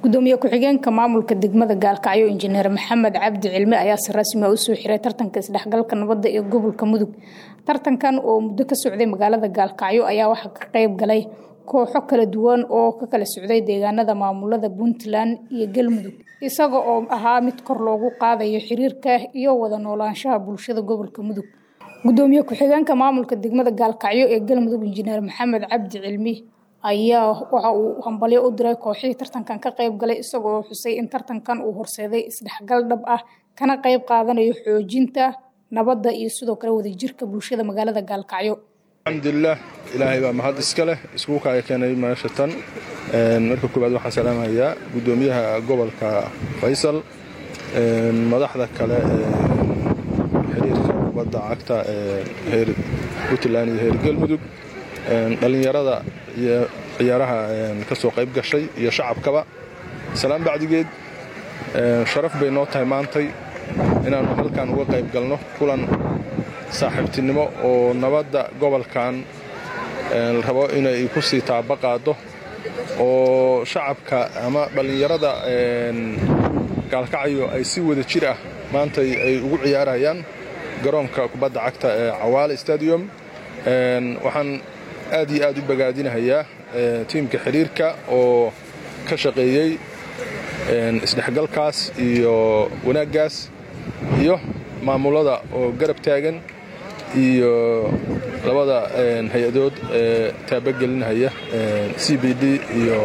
gudoomiye ku-xigeenka maamulka degmada gaalkacyo injineer maxamed cabdi cilmi ayaa si rasmi a usoo xiray tartanka isdhexgalka nabadda ee gobolka mudug tartankan oo muddo ka socday magaalada gaalkacyo ayaa waxaa ka qayb galay kooxo kala duwan oo ka kala socday deegaanada maamulada puntland iyo galmudug isaga oo ahaa mid kor loogu qaadayo xiriirka iyo wada noolaanshaha bulshada gobolka mudug gudoomiye ku-xigeenka maamulka degmada gaalkacyo ee galmudug injineer maxamed cabdi cilmi ayaa waxa uu hambalyo u diray kooxihii tartankan ka qayb galay isagoo xusay in tartankan uu horseeday isdhexgal dhab ah kana qayb qaadanayo xoojinta nabadda iyo sidoo kale wadajirka bulshada magaalada gaalkacyo alxamdulilah ilaahay baa mahad iska leh iskugu kaaga keenay meesha tan marka koowaad waxaan salaamayaa gudoomiyaha gobolka faysal madaxda kale ee xiriirka kubadda cagta ee heer puntland iyo heer galmudug dhallinyarada iyo ciyaaraha ka soo qayb gashay iyo shacabkaba salaan bacdigeed sharaf bay noo tahay maantay inaannu halkan uga qayb galno kulan saaxiibtinimo oo nabadda gobolkan la rabo inay ku sii taaba qaado oo shacabka ama dhallinyarada gaalkacyo ay si wada jir ah maantay ay ugu ciyaarayaan garoonka kubadda cagta ee cawaale stadium waxaan aad iyo aad u bagaadinahayaa tiimka xidhiirka oo ka shaqeeyey isdhexgalkaas iyo wanaaggaas iyo maamulada oo garab taagan iyo labada hay-adood ee taabagelinahaya c b d iyo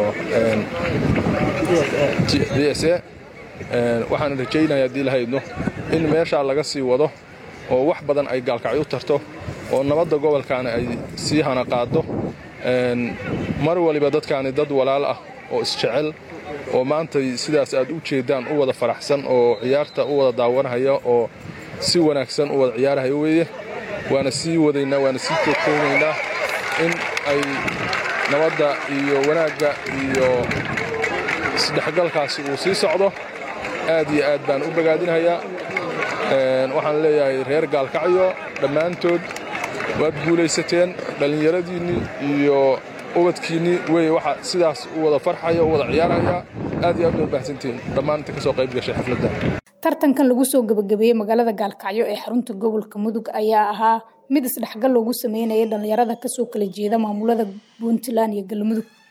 d s a waxaan rajaynaya haddii lahaydno in meeshaa laga sii wado oo wax badan ay gaalkacyo u tarto oo nabadda gobolkaani ay sii hana qaado mar waliba dadkaani dad walaal ah oo isjecel oo maantay sidaas aad u jeeddaan u wada faraxsan oo ciyaarta u wada daawanahaya oo si wanaagsan u wada ciyaarahaya weeye waana sii wadaynaa waana sii joogtaynaynaa in ay nabadda iyo wanaagga iyo isdhexgalkaasi uu sii socdo aad iyo aad baan u bagaadinahayaa waxaan leeyahay reer gaalkacyo dhammaantood waad guulaysateen dhallinyaradiinnii iyo ubadkiinnii wey waxa sidaas u wada farxaya u wada ciyaaraya aad iyo aad bay u baahsantihiin dhammaan inta ka soo qayb gashay xafladda tartankan lagu soo gabagabeeyey magaalada gaalkacyo ee xarunta gobolka mudug ayaa ahaa mid isdhexgal loogu sameynayay dhallinyarada kasoo kala jeeda maamulada puntland iyo galmudug